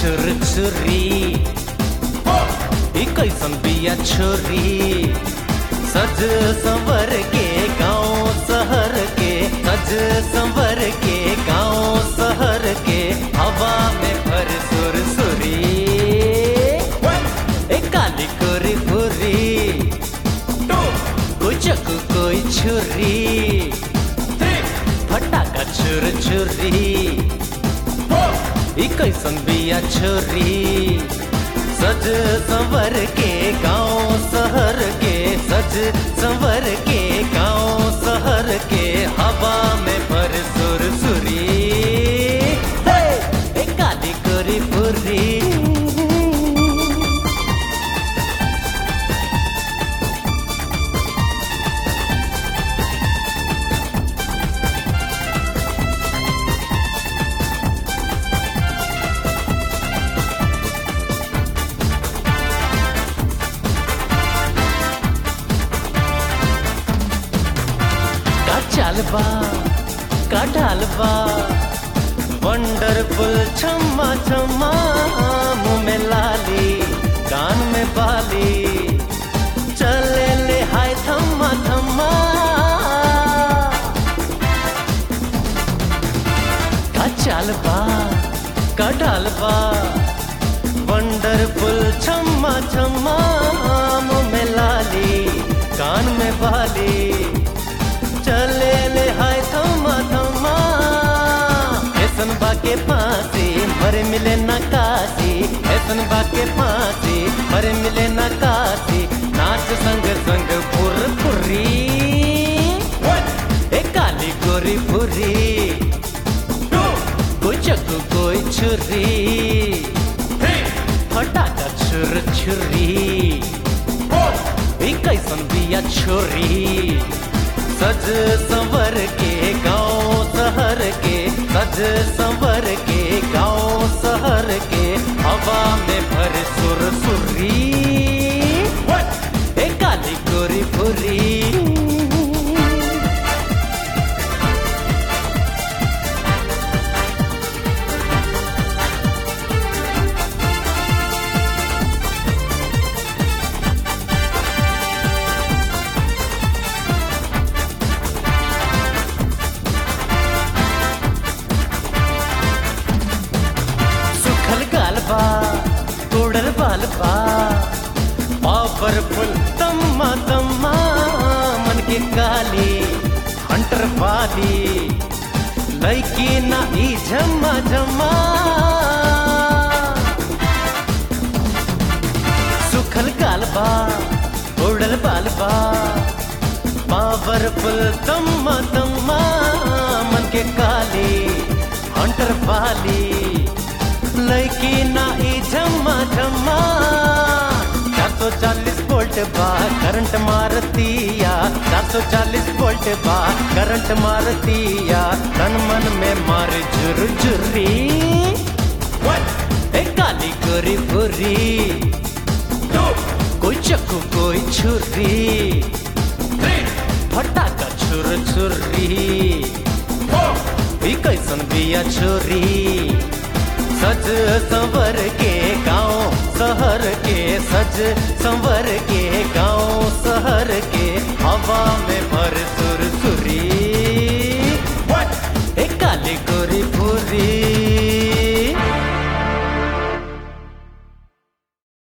छुर छुरी ई कैसन बिया छोरी सज संवर के गांव शहर के सज संवर के गांव शहर के हवा में भर सुर सुरी ए काली कोरी फुरी कोई चक्कू कोई छुरी फटाका छुर छुरी ई कैसन बिया छोरी सज संवर के गांव शहर के सज संवर के गांव शहर के हवा में भर सुर सुरी हे! ए काली कोरी फुरी का चालबा का ढालबा वंडरफुल छम्मा छम्मा मुंह में लाली कान में बाली चले ले हाय थम्मा थम्मा का चालबा का ढालबा वंडरफुल छम्मा छम्मा मुंह में लाली कान में बाली चले ले हाय थमा थमा ऐसन बाके फांसी मरे मिले न काशी ऐसन बाके फांसी मरे मिले न काशी नाच संग संग फुर फुरी ए काली गोरी फुरी कोई चक्कू कोई छुरी फटाका छुर छुरी ई कैसन बिया छोरी सज संवर के गांव शहर के सज संवर के गांव शहर के हवा में भर सुर सुरी ए काली गोरी फुरी सुखल गालबा तोड़ल बालबा पावरफुल तम्मा तम्मा मन के काली हंटर वाली लैकी ना ई झम्मा झम्मा सुखल गालबा तोड़ल बालबा पावरफुल तम्मा तम्मा मन के काली हंटर वाली लड़की ना ई झम्मा झम्मा चार सौ चालीस वोल्ट बा करंट मारतिया चार सौ चालीस वोल्ट बा करंट मारतिया तन मन में मार झुर झुरी ए काली गोरी बुरी कोई चक्कू कोई छुरी फटाका छुर छुरी ई कैसन बिया छोरी सज संवर के गांव शहर के सज संवर के गांव शहर के हवा